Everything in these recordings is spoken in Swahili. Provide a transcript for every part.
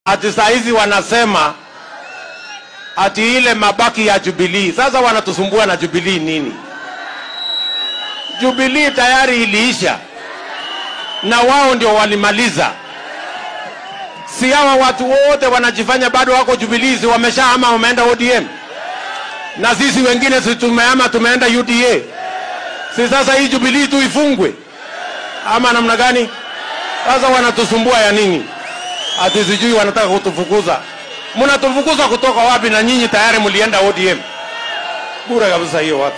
ati saa hizi wanasema ati ile mabaki ya Jubilee. Sasa wanatusumbua na Jubilee nini? Jubilee tayari iliisha na wao ndio walimaliza. Si hawa watu wote wanajifanya bado wako Jubilee, si wameshahama wameenda ODM, na sisi wengine si tumehama tumeenda UDA. Si sasa hii Jubilee tu ifungwe ama namna gani? Sasa wanatusumbua ya nini? Ati sijui wanataka kutufukuza. Mnatufukuza kutoka wapi? Na nyinyi tayari mlienda ODM. Bure kabisa hiyo watu.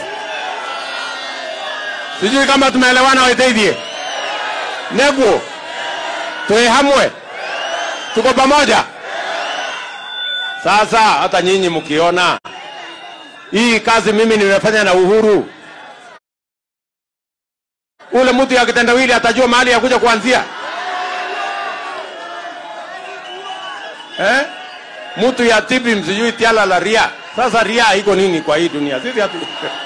Sijui kama tumeelewana Waiteithie. Neguo. Tuehamwe. Tuko pamoja. Sasa hata nyinyi mkiona hii kazi mimi nimefanya na Uhuru, ule mtu ya kitendawili atajua mahali ya kuja kuanzia eh? Mtu ya tibi msijui tiala la ria. Sasa ria iko nini kwa hii dunia? Sisi hatu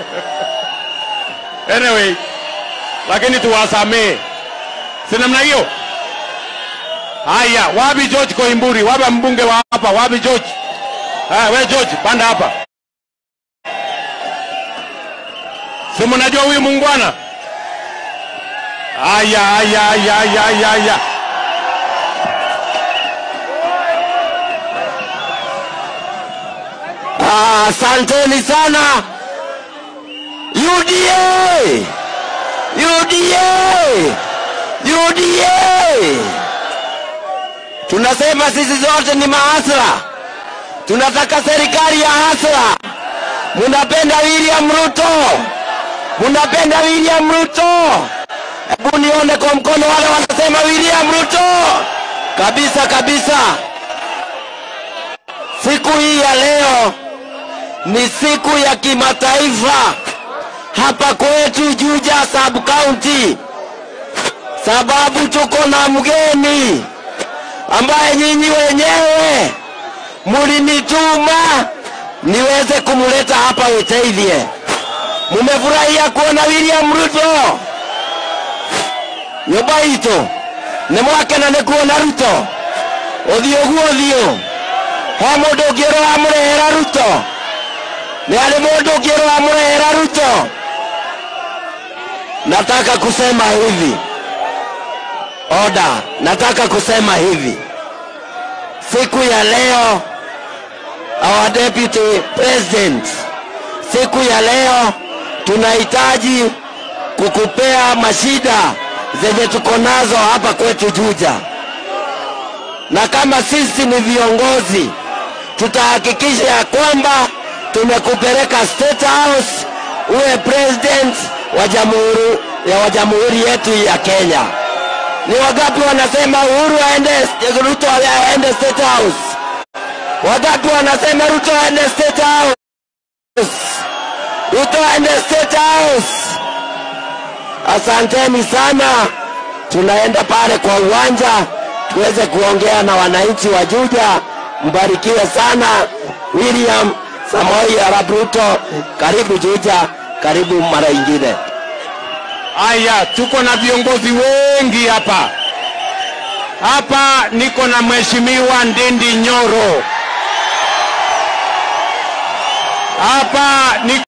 anyway, lakini tuwasamee, si namna hiyo. Haya, wapi George Koimburi? Wapi mbunge wa hapa? Wapi George? Ah, we George, panda hapa. Si mnajua huyu muungwana? Haya, haya, haya, haya, haya. Asanteni sana UDA, UDA, UDA. Tunasema sisi zote ni mahasla, tunataka serikali ya hasla. Munapenda William Ruto, munapenda William Ruto. Hebu nione kwa mkono wale wanasema William Ruto kabisa kabisa. Siku hii ya leo ni siku ya kimataifa hapa kwetu Juja sub county, sababu tuko na mgeni ambaye nyinyi wenyewe mulinituma niweze kumleta hapa Witeithie. Mumefurahia kuona William Ruto nyumba itu nĩ mwakena nĩ kuona Ruto ũthiũ guo ũthiũ he mũndũ ũngĩ ũramũrehera Ruto nĩ harĩ mũndũ ũngĩ ũramũrehera Ruto nataka kusema hivi oda nataka kusema hivi siku ya leo our deputy president siku ya leo tunahitaji kukupea mashida zenye tuko nazo hapa kwetu Juja, na kama sisi ni viongozi tutahakikisha ya kwamba tumekupeleka State House uwe president wa jamhuri ya wa jamhuri yetu ya Kenya. Ni wangapi wanasema Uhuru aende Ruto aende State House? Wangapi wanasema Ruto aende State House? Ruto aende State House. Asanteni sana, tunaenda pale kwa uwanja tuweze kuongea na wananchi wa Juja. Mbarikiwe sana. William Samoei Arap Ruto, karibu Juja, karibu mara ingine. Aya, tuko na viongozi wengi hapa. Hapa niko na mheshimiwa Ndindi Nyoro. Hapa niko